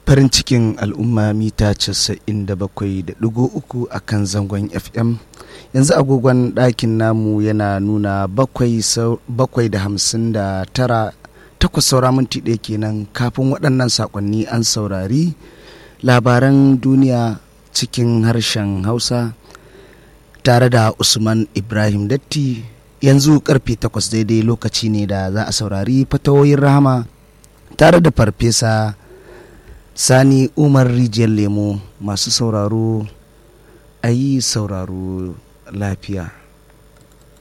farin cikin al'umma mita 97.3 a kan zangon fm yanzu agogon ɗakin namu yana nuna bakwai da hamsin da tara takwas saura minti ɗaya kenan kafin waɗannan saƙonni an saurari labaran duniya cikin harshen hausa tare da usman ibrahim datti yanzu karfe takwas daidai lokaci ne da za a saurari fatawoyin rahama tare da farfesa sani umar rijiyar lemo masu sauraro a yi sauraro lafiya